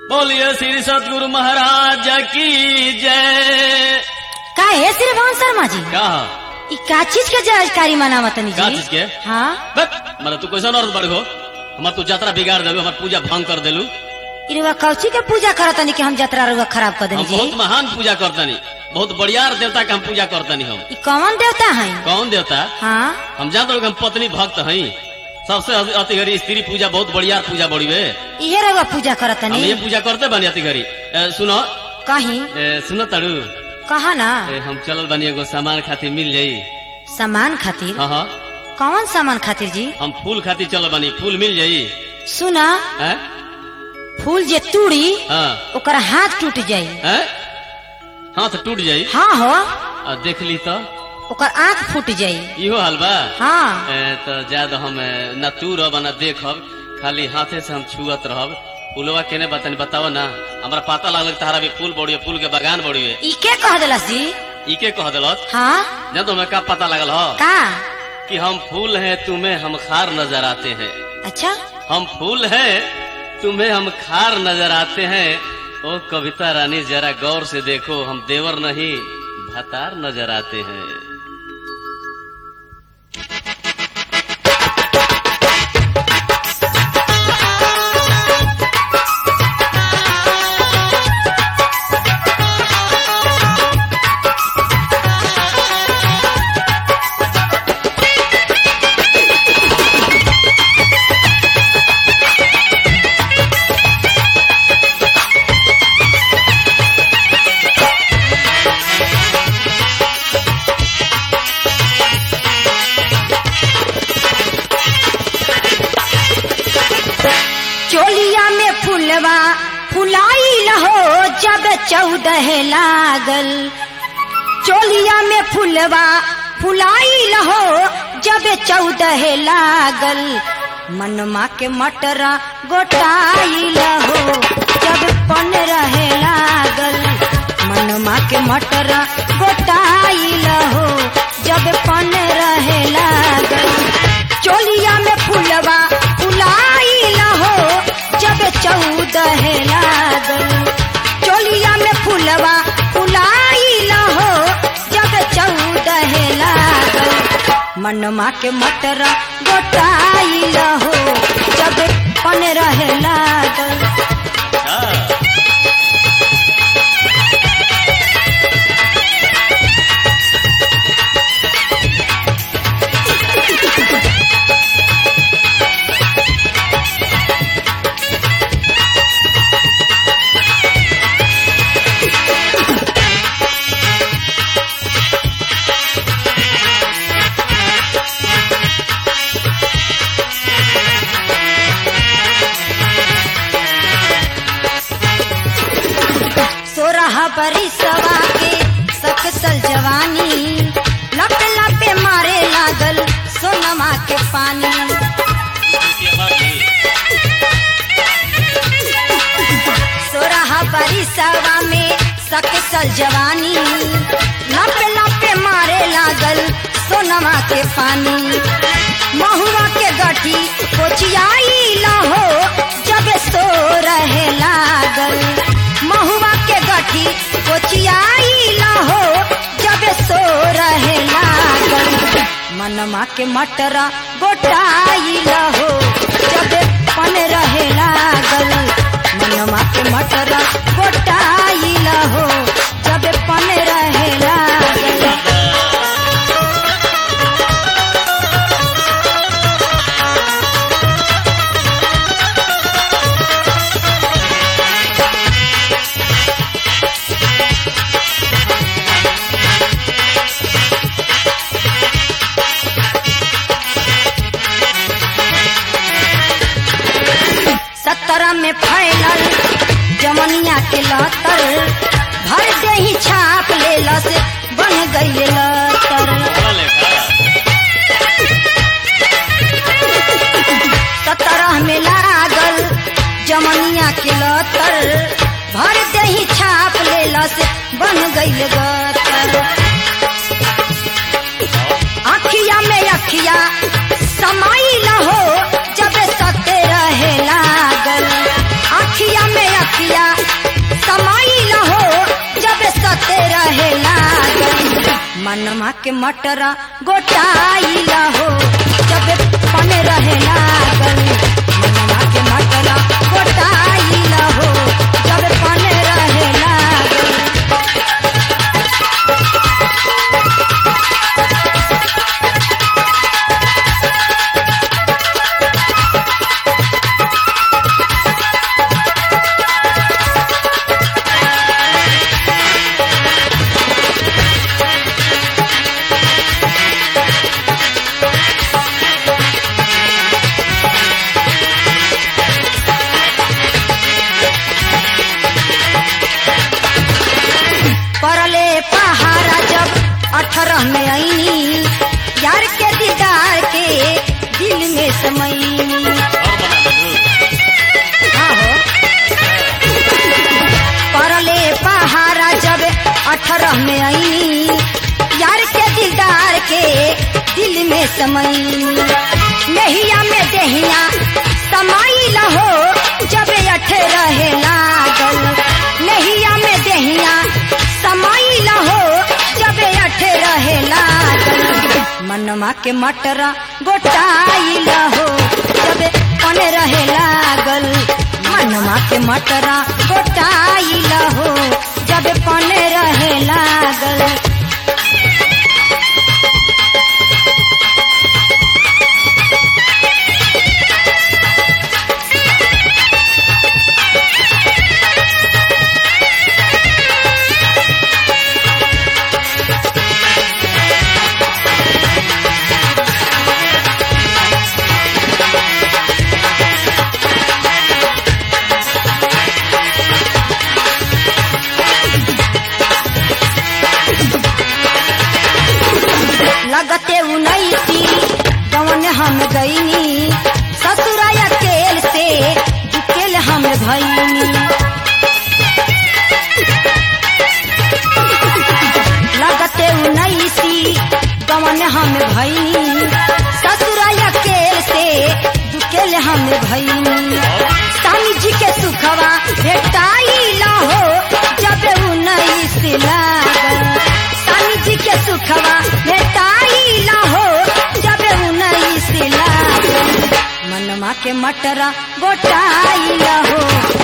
बोलिए श्री सतगुरु महाराज की जय का है श्रीमान शर्मा जी का ई का चीज के जानकारी मनावतनी का जी चीज के? हाँ बस मतलब तू कैसा औरत बड़ हो हमार तू यात्रा बिगाड़ देलू हमार पूजा भंग कर देलू इरवा कौची के पूजा करतनी कि हम जतरा रुआ खराब कर देनी हम जी बहुत महान पूजा करतनी बहुत बढ़िया देवता के हम पूजा करतनी हम ई कौन देवता है कौन देवता हाँ हम जानते हो कि हम पत्नी भक्त हई सबसे अति- अति घड़ी स्त्री पूजा बहुत बढ़िया पूजा बड़ी वे इहे रुआ पूजा हम करतनी ये पूजा करते बनी अति घड़ी ए, सुनो कहीं ए, सुनो तड़ू कहा ना ए, हम चलल बनी एगो सामान खातिर मिल जाई सामान खातिर हाँ हाँ कौन सामान खातिर जी हम फूल खातिर चलल बनी फूल मिल जाई सुना हैं फूल जे तूड़ी हाँ ओकर हाथ टूट जाई हैं हाथ टूट जाई हाँ हो आ देख ली तो ओकर आँख फूट जाई इहो हाल बा हाँ ए, तो ज्यादा हम ए, न तू रह न देखब खाली हाथे से हम छुअत रहब फूलवा केने बतानी बताओ ना हमरा पता लागल कि तारा भी फूल बड़ी फूल के बगान बड़ी है ई के कह दिलस जी इके कह दिलत हाँ जब तुम्हें का पता लगल हो का कि हम फूल हैं तुम्हें हम खार नजर आते हैं अच्छा हम फूल हैं तुम्हें हम खार नजर आते हैं ओ कविता रानी जरा गौर से देखो हम देवर नहीं भतार नजर आते हैं चोलिया में फुलवा फुलाई लहो जब चौदह लागल चोलिया में फुलवा फुलाई लहो जब चौदह लागल मनमा के मटरा गोटाई लहो जब पन रहे लागल मनमा के मटरा गोटाई लहो जब पन रहे लागल चोलिया में फुलवा फुलाई लहो जब चौदह लागल चोलिया में फुलवा फुलाई लहो जब चौदह लागल मनमा के मटरा गोटाई लहो जब पन रहे लागल हाँ। सोरह बरिसवा के सकसल जवानी लप लपे मारे लागल सोनमा के पानी सोरह बरिसवा में सकसल जवानी लप लपे मारे लागल सोनमा के पानी महुआ के गठी कोचियाई लहो जब सो रहे लागल महुआ के गठी कोचियाई लहो जब सो रहे लागल मनमा के मटरा गोटाई लहो जब पन रहे लागल मनमा के मटरा गोटाई लहो जब पन रहे लागल सत्रह में फैलल जमनिया के लतर भर दे ही छाप ले लस बन गई लतर सत्रह में लागल जमनिया के लतर भर दे ही छाप ले लस बन गई गतर अखिया में अखिया समाई लहो जब सते रहे लागल अखिया में अखिया मनमा के मटरा गोटाइला हो जब पन रहे लागल मनमा के मटरा गोटाइला हो जब पन रहे लागल परले पहाड़ा जब अठारह में आईनी यार के दीदार के दिल में समईनी और बना दू आहो। परले पहाड़ा जब अठारह में आईनी यार के दिलदार के दिल में समईनी नहिया में देहिया समाइल हो जब अठे रहे लागल नहिया में देहिया समाइल हो जब अठे रहे लागल मनमा के मटरा गोटाइल हो जब पन रहे लागल मनमा के मटरा गोटाइल हो जब पन रहे लागल लगते उन्नीसी जवन हम गईनी ससुराया केल से दुकेल हम भईनी लगते उन्नीसी जवन हम भईनी ससुराया केल से दुकेल हम भईनी स्वामी जी के सुखवा भेटाई हो जब उन्नीस लागल स्वामी जी के सुखवा भेटाई हो जब उन्नीस लागल मनमा के मटरा गोटाई हो